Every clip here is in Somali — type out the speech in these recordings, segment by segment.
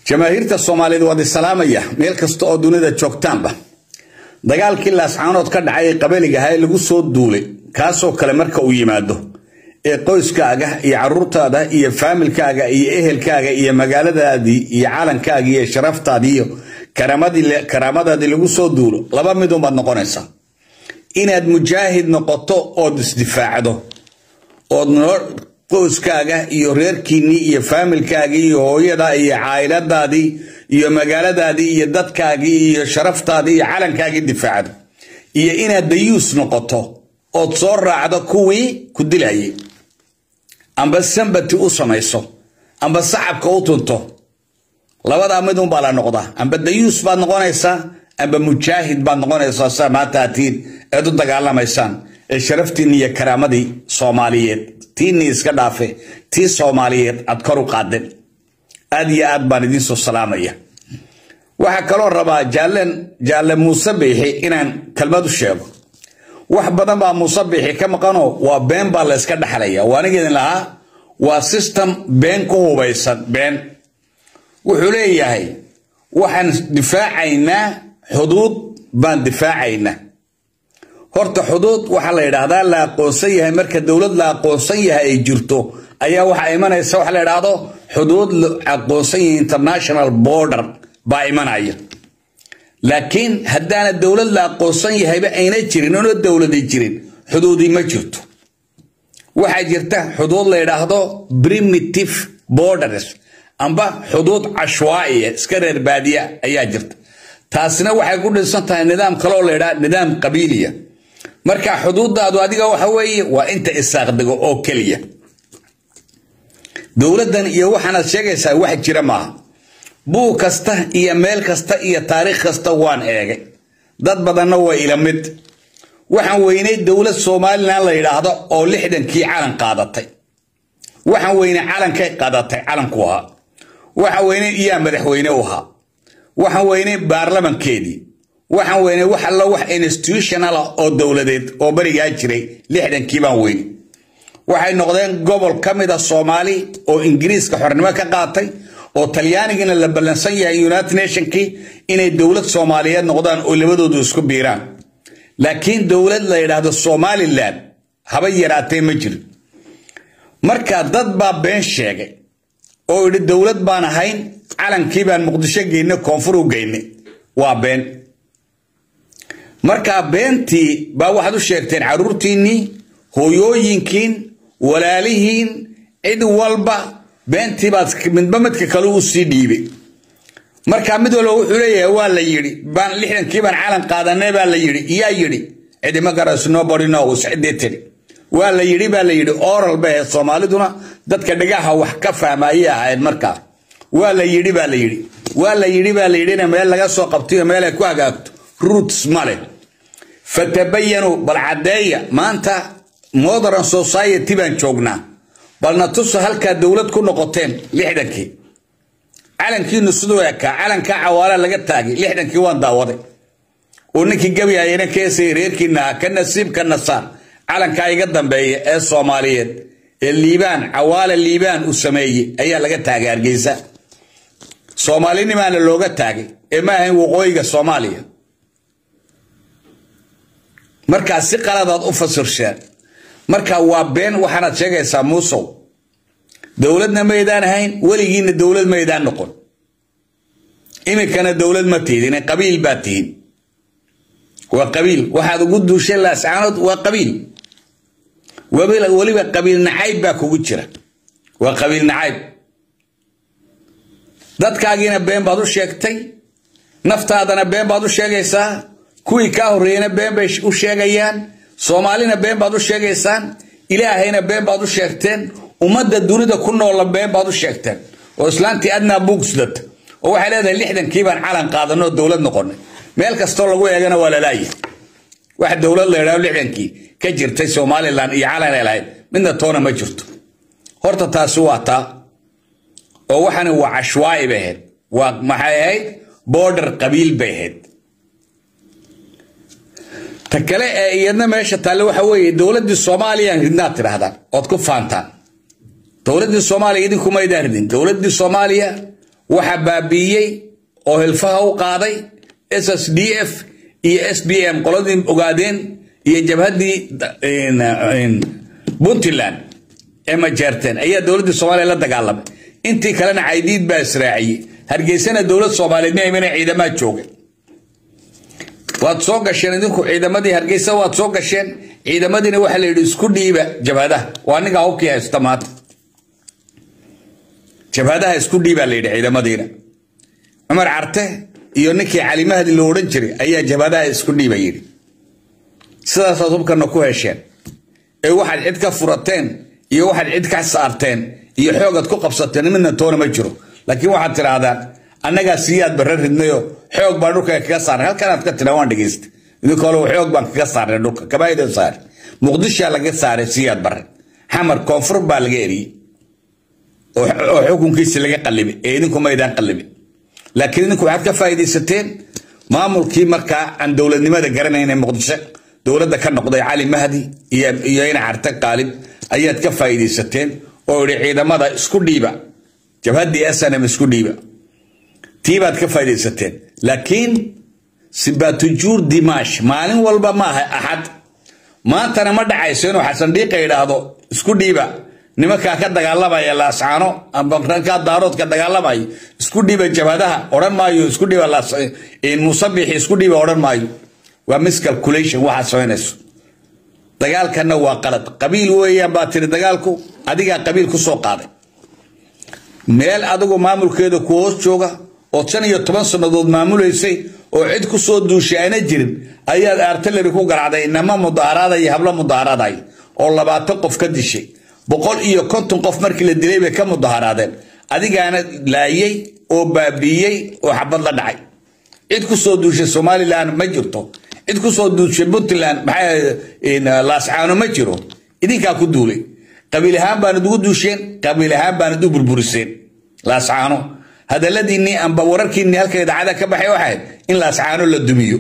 jamaahiirta soomaaliyeed waad isalaamaya meel kasta oo dunida joogtaanba dagaalkii laascaanood ka dhacay ee qabaliga ahaa ee lagu soo duulay kaasoo kale marka uu yimaado ee qoyskaaga iyo caruurtaada iyo faamilkaaga iyo ehelkaaga iyo magaaladaadii iyo calankaaga iyo sharaftaadii iyo karaamadaadii lagu soo duulo laba midunbaad noqonaysaa inaad mujaahid noqoto ood isdifaacdo ood qoyskaaga iyo reerkiinnii iyo faamilkaagii iyo hooyada iyo caa'iladaadii iyo magaaladaadii iyo dadkaagii iyo sharaftaadii iyo calankaagii difaacdo iyo inaad dayuus noqoto ood soo raacdo kuwii ku dilayay amba sambati u samayso amba sacabka u tunto labadaa midun baa la noqdaa amba dayuus baad noqonaysaa amba mujaahid baad noqonaysaa saa maanta atiin eed u dagaalamaysaan ee sharaftiinni iyo karaamadii soomaaliyeed tiinnii iska dhaafe tii soomaaliyeed aad kor u qaadeen aad iyo aad baan idiinsoo salaamaya waxaa kaloo rabaa jaallen jaalle muuse biixi inaan kelmad u sheego wax badan baa muuse biixi ka maqanoo waa been baa la yska dhexlaya waa aniga idin lahaa waa system been ku hubaysan been wuxuu leeyahay waxaan difaacaynaa xuduud baan difaacaynaa horta xuduud waxaa la yidhaahdaa la aqoonsan yahay marka dowlad la aqoonsan yahay ay jirto ayaa waxaa imanaysa waxa la yidhaahdo xuduud la aqoonsan yahay international border baa imanaya laakiin haddaana dowlad la aqoonsan yahayba ayna jirin oona dowladi jirin xuduudii ma jirto waxaa jirta xuduud la yidhaahdo primitive borders amba xuduud cashwaa'iya iska reer baadiya ayaa jirta taasina waxay ku dhinsan tahay nidaam kaloo la yidhaha nidaam qabiiliya marka xuduudaadu adiga waxa weeye waa inta isaaqdego oo keliya dowladdan iyo waxaanaad sheegaysaa wax jira maaha buug kasta iyo meel kasta iyo taariikh kasta waan eegay dad badanna waa ila mid waxaan weynay dowlad somalilan la yidhaahdo oo lixdankii calan qaadatay waxaan weynay calankay qaadatay calanku ahaa waxaan weynay iyaa madaxweyne u ahaa waxaan weynay baarlamankeedii waxaan weynay wax allo wax institutional ah oo dowladeed oo berigaa jiray lixdankii baan weynay waxay noqdeen gobol ka mid a soomaali oo ingiriiska xornimo ka qaatay oo talyaanigina la ballansan yahay united nationkii inay dowlad soomaaliyeed noqdaan oo labadoodu isku biiraan laakiin dowlad la yidhaahdo somalilan haba yaraatee ma jirin marka dad baa been sheegay oo idhi dowlad baan ahayn calankii baan muqdisho geynay koonfur u geynay waa been markaa beentii baa waxaad u sheegteen carruurtiinnii hooyooyinkiin walaalihiin cid walba beentii baad midba midka kale u sii dhiibay markaa mid walba wuxuu leeyahay waa la yidhi baan lixdankii baan calan qaadanay baa la yidhi iyaa yidhi cidima garayso nobody knows ciddii tiri waa la yidhi baa la yidhi oral bay ahayd soomaaliduna dadka dhagaha wax ka fahmayay ahayd markaa waa la yidhi baa la yidhi waa la yidhi baa la yidhina meel laga soo qabtayo meel ay ku hagaagto roots male fatabayanu bal caddeeya maanta modern society baan joognaa balna tusa halkaa dowlad ku noqoteen lixdankii calankiinu siduu ekaa calankaa cawaala laga taagay lixdankii waan daawaday oo ninkii gabyayana keesay reerkiina ka nasiib ka nasaar calankaa iga dambeeya ee soomaaliyeed ee liibaan cawaala liibaan uu sameeyey ayaa laga taagay hargeysa soomaalinimaana looga taagay ee ma ahayn waqooyiga soomaaliya markaa si qaladaad u fasirsheen marka waa been waxaanaad sheegaysaa muusow dowladna maydaan ahayn weligiinna dowlad maydaan noqon iminkana dowlad ma tihdin qabiil baa tihin waa qabiil waxaad ugu duushay laascaanood waa qabiil weliba qabiil nacayb baa kugu jira waa qabiil nacayb dadkaagiina been baad u sheegtay naftaadana been baad u sheegaysaa kuwii kaa horreeyana been bay u sheegayaan soomaalina been baad u sheegaysaan ilaahayna been baad u sheegteen ummadda dunida ku noola been baad u sheegteen oo islaantii adnaa buugsidata oo waxay leedahay lixdankii baan calan qaadanoo dowlad noqonay meel kastoo lagu eegana waa lalaaya wax dowlad la yidhahdo lixdankii ka jirtay somalilan iyo calan ay lahayd midna toona ma jirto horta taasi waa taa oo waxani waa cashwaa'i bay ahayd waa maxay ahayd border qabiil bay ahayd ta kale ee iyadna meesha taalle waxa weeye dowladdii soomaaliya ridnaad tidhaahdaan ood ku faantaan dowladdii soomaaliya idinkumaydaan ridin dowladdii soomaaliya waxa baabiiyey oo hilfaha u qaaday s s d f iyo s b m qoladii ogaadeen iyo jabhaddii puntland ee majeerteen ayaa dowladdii soomaaliya la dagaalamay intii kalena caydiid baa israaciyey hargeysana dowlad soomaaliyeed ma imana ciidamaa jooga waad soo gasheen idinku ciidamadii hargeysa waad soo gasheen ciidamadiina waxaa la yidhi isku dhiiba jabhadaha waa ninkaa hubkii haysta maanta jabhadaha isku dhiibaa la yidhi ciidamadiina cumar carte iyo ninkii calimahdi lo odhan jiray ayaa jabhadaha isku dhiiba yidhi sidaasaad hubkana ku hesheen ee waxaad cid ka furateen iyo waxaad cid ka saarteen iyo xoogaad ku qabsateen midna toona ma jiro laakiin waxaad tidhaahdaan annagaa siiyaad barre ridnayo xoog baan dhulka kaga saarnay halkanaad ka tidhaa waan dhegaysta idinka hole xoog baan kaga saarnay dhulka kabaayda saare muqdishaa laga saaray siiyaad barre xamar koonfur baa laga eriyey oo xukunkiisi laga qallibay ee idinku maydaan qallibin laakiin idinku waxaad ka faa'iidaysateen maamulkii markaa aan dowladnimada garanayna muqdisho dowladda ka noqday cali mahdi iyo ina carte qaalib ayaad ka faa'iidaysateen oo idhi ciidamada isku dhiiba jabhaddii snm isku dhiiba tii baad ka faa'iidaysateen laakiin sibaatujuur dimaash maalin walba ma aha axad maantana ma dhacayso inuu xasan dhiiqa idhaahdo isku dhiiba nimankaa ka dagaalamaya laascaano amba rankaa daaroodka dagaalamaya isku dhiiba jabhadaha odhan maayo isku dhiiba musabixi isku dhiiba odhan maayo waa miscalculation waxaad samaynayso dagaalkanna waa qalad qabiil weeyaan baa tiri dagaalku adigaa qabiil ku soo qaaday meel adigu maamulkeeda ku hoos jooga oo shan iyo toban sannadood maamulaysay oo cid ku soo duushay aana jirin ayaad artillery ku garacday inama mudaharaaday hablo mudaharaaday oo labaatan qof ka dishay boqol iyo konton qof markii la dilay bay ka mudaharaadeen adigaana laayey oo baabiiyey oo xabad la dhacay cid ku soo duushay somalilan ma jirto cid ku soo duushay puntland laascaano ma jiro idinkaa ku duulay qabiil ahaan baanad ugu duusheen qabiil ahaan baanad u burburiseen laascaano hadaladiinnii amba wararkiinnii halka idaacada ka baxay waxayd in laascaano la dumiyo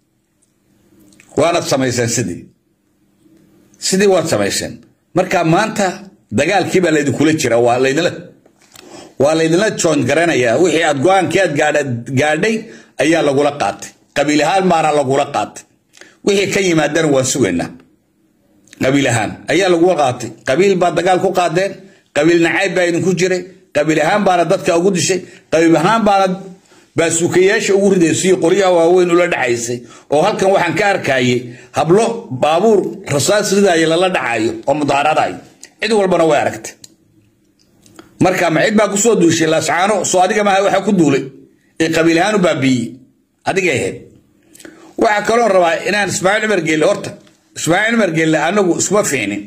waanad samayseen sidii sidii waad samayseen marka maanta dagaalkii baa laydinkula jira waa laydinla waa laydinla joon garanayaa wixii aad go-aankii aad gaadhay ayaa lagula qaatay qabiil ahaan baana lagula qaatay wixii ka yimaadana waan sugaynaa qabiil ahaan ayaa lagula qaatay qabiil baa dagaal ku qaadeen qabiil nacayb baa idinku jiray qabiil ahaan baana dadka ugu dishay qabiil ahaan baana baasuukayaasha ugu ridaysay qoryaha waaweyn ula dhacaysay oo halkan waxaan ka arkayay hablo baabuur rasaas ridaaya lala dhacayo oo mudaharadayo cid walbana way aragtay marka ma cid baa kusoo duushay laascaano soo adiga maaha waxa ku duulay ee qabiil ahaan u baabiiyey adigay ahayd waxaa kaloo rabaa inaan ismaaciil cumar geelle horta ismaaciil cumar geelle anagu iskuma fiicnin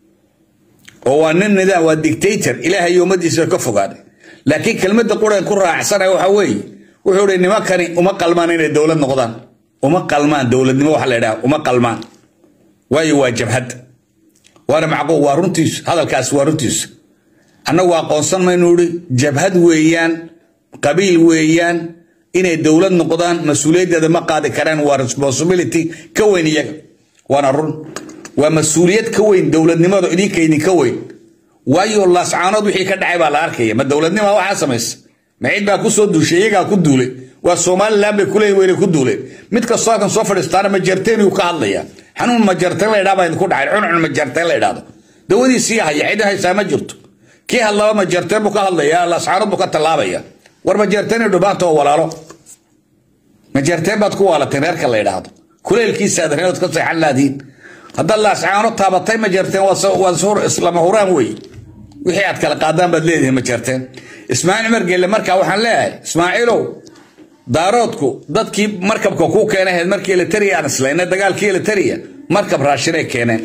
oo waa nin nidaam waa dictator ilaahay iyo ummadiisa ka fogaaday laakiin kelmadda quran ku raacsanaya waxa weeye wuxuu hi nimankani uma qalmaan inay dowlad noqdaan uma qalmaan dowladnimo waxa la idhaha uma qalmaan waayo waa jabhad waana macquul waa runtiisu hadalkaas waa runtiisu annagu aqoonsan maynu ihi jabhad weeyaan qabiil weeyaan inay dowlad noqdaan mas-uuliyaddeeda ma qaadi karaan waa responsibility ka weyn iyaga waana run waa mas-uuliyad ka weyn dowladnimada idinka idinka weyn waayo laascaanood wixii ka dhacay baa la arkaya ma dowladnima waxaa samaysa ma cid baa kusoo duushay iyagaa ku duulay waa somalilan bay kuleeyihin wayna ku duuleen mid kastoo halkan soo fadhiistaana majarteen ka hadlaya xanuun majarteen la idhaa baa idinku dhacay cuncun majarteen la idhaahdo dawadiisii haya cid haysaa ma jirto kii hadlaba majarteen buu ka hadlaya laascaanood buu ka tallaabaya war majarteen dhubaanta oo walaalo majarteen baad ku waalateen reerka la idhaahdo kuleelkiisaad reerood ka seexan laadiin haddaad laascaano taabatay majarteen waa islama huraan wey wixii aad kala qaadaan baad leedihiin majarteen ismaaciil cumar geelle markaa waxaan leeyahay ismaaciilow daaroodku dadkii markabka kuu keenahayd markii elitariya aan islayna dagaalkii elitariya markab raashinay keeneen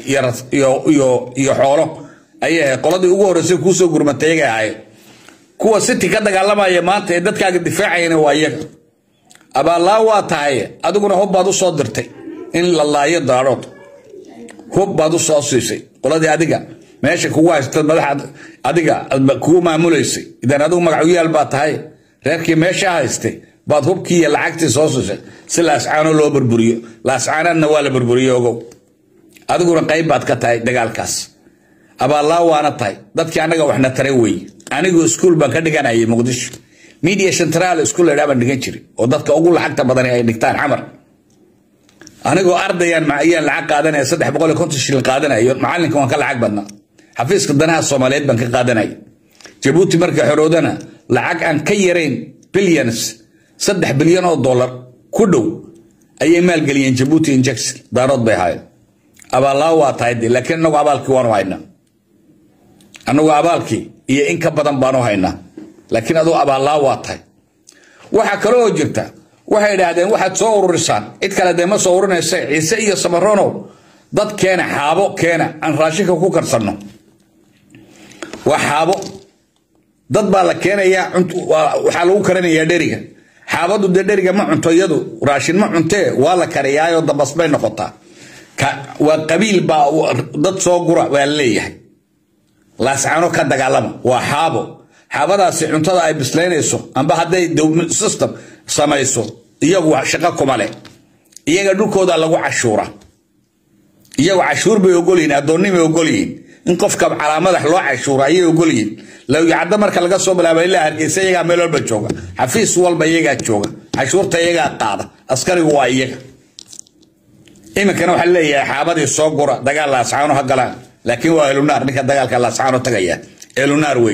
iyo xoolo ayay ahayd qoladii ugu horreysay kuusoo gurmatay iyagay ahayd kuwa city ka dagaalamaya maanta ee dadkaaga difaacayana waa iyaga abaallaa waa tahay adiguna hub baad u soo dirtay in la laayo daarood hub baad u soo siisay qoladii adiga meesha kugu haystad madaxa adiga kugu maamulaysay idan adigu magacuyaal baa tahay reerkii meesha haystay baad hubkii iyo lacagtii soo siisay si laascaano loo burburiyo laascaanaadna waa la burburiyo ogow adiguna qayb baad ka tahay dagaalkaas abaallaa waana tahay dadkii annaga waxna taray weeye anigu iskuul baan ka dhiganayay muqdisho media central isku leedhaa baan dhigan jiray oo dadka ugu lacagta badan ay dhigtaan xamar anigoo ardayaan ayaan lacag qaadanaya saddex boqol iyo konton shilin qaadanayo macalinka waan ka lacag badnaa xafiiska danaha soomaaliyeed baan ka qaadanaya jabuuti marka xoroodana lacag aan ka yarayn billions saddex bilyan oo dollar ku dhow ayay maalgeliyeen jabuuti injection daarood bay ahaayeen abaallaa waa tahay de laakiin inagu abaalkii waanu haynaa anagu abaalkii iyo in ka badan baanu haynaa laakiin aduu abaallaa waa tahay waxaa kale oo jirta waxay idhaahdeen waxaad soo ururisaan cid kale dee ma soo ururinaysa ciise iyo samaronow dad keena xaabo keena aan raashinka ku karsanno waa xaabo dad baa la keenayaa waxaa lagu karinayaa dheriga xaabadu dee dheriga ma cunto iyadu raashin ma cuntee waa la kariyaayo dambas bay noqotaa waa qabiil baa dad soo gura waa leeyahay laascaano ka dagaalama waa xaabo xaabadaasi cuntada ay bislaynayso amba hadday system samayso iyagu shaqo kuma leh iyaga dhulkooda lagu cashuura iyagu cashuur bay ogolyihin addoonnimay ogolyihiin in qofka calaamadax loo cashuura ayay ogolyihiin lawyacaddo marka laga soo bilaaba ilaa hargeysa iyagaa meel walba jooga xafiis walba iyagaa jooga cashuurta iyagaa qaada askarigu waa iyaga iminkana waxaa leeyahay xaabadii soo gura dagaal laascaano ha galaan laakiin waa elunaar ninka dagaalka laascaano tagaya elunaar wey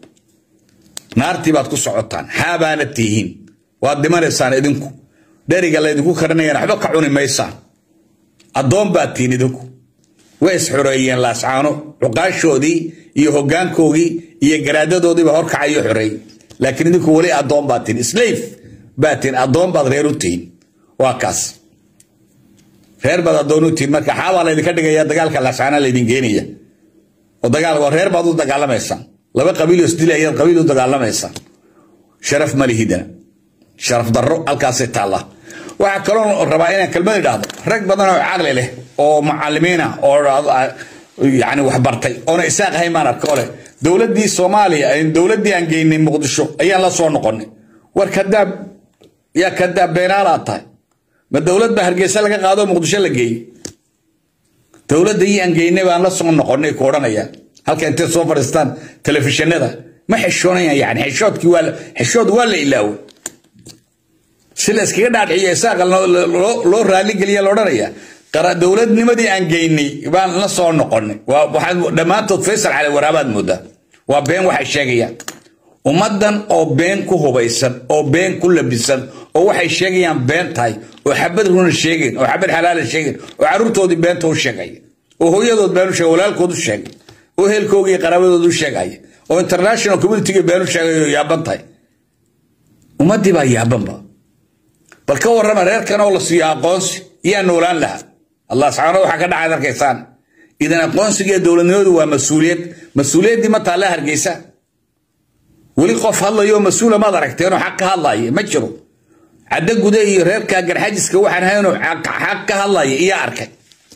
naartii baad ku socotaan xaabaana tihiin waad dhimanaysaan idinku dheriga laydinku karinayaan waxba ka cuni maysaan addoon baad tihiin idinku way isxoreeyeen laascaano cuqaashoodii iyo hoggaankoogii iyo garaadadoodiiba horkacayo xoreey laakiin idinku weli addoon baad tihiin slave baad tihiin addoon baad reer u tihiin waa kaas reer baad addoon u tihiin marka xaabaa laydinka dhigaya dagaalka laascaana laydin geenaya oo dagaal reer baad u dagaalamaysaan laba qabiil oo isdila ayaad qabiil u dagaalamaysaa sharaf ma lihidana sharaf darro halkaasay taallaa waxaa kaloo rabaa inaan kelmad idhaahdo rag badan oo caqli leh oo macalimiina oo yani wax bartay oona isaaq ahayn maan arka ole dowladdii soomaaliya dowladdii aan geynay muqdisho ayaan la soo noqonay war kadaab yaa kadaab beenaalaad tahay ma dowlad baa hargeysa laga qaado muqdisho la geeyey dowladdii aan geynay baan la soo noqonay ku odhanayaan halka intay soo fadhiistaan telefishinada ma xishoonayaan yani xishoodkii waa xishood waa la ilaaway si la iskaga dhaadhiciyo isaaqa loo raaligeliya la odhanaya dowladnimadii aan geynay baan la soo noqonay waxaad dhammaantood faysal cali waraabaad moodaa waa been waxay sheegayaan ummaddan oo been ku hubaysan oo been ku labisan oo waxay sheegayaan been tahay oo xabad runa sheegeen oo xabad xalaala sheegeen oo carruurtoodii beenta u sheegaya oo hooyadood been u sheegay walaalkood u sheegay oo heelkoogii qaraabadooda u sheegaya oo international communitiga been u sheegay oo yaaban tahay ummaddii baa yaabanba bal ka warrama reerkan oo la siiyo aqoonsi iyaa noolaan lahaa allah subxaana waxaa ka dhacayd arkaysaan idan aqoonsiga dowladnimadu waa mas-uuliyad mas-uuliyaddii ma taalla hargeysa weli qof hadlayo mas-uula maad aragteenoo xaq ka hadlaaya ma jiro caddo gude iyo reerka garxajiska waxaan haynoo xaq ka hadlaya iyaa arkay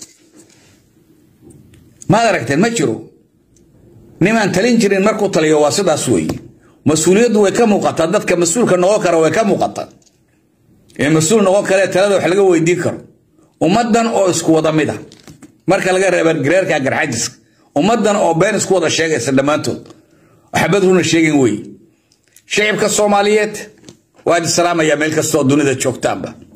maad aragteen ma jiro nimaan talin jirin markuu taliyo waa sidaas weeye mas-uuliyaddu way ka muuqataa dadka mas-uulka noqon kara way ka muuqataa ee mas-uul noqon kare talada wax laga weydiin karo ummaddan oo isku wada mid ah marka laga reeba gareerka garxajiska ummaddan oo been isku wada sheegaysa dhammaantood waxbad runa sheegin wey shicibka soomaaliyeed waa idi salaamayaa meel kasta oo dunida joogtaanba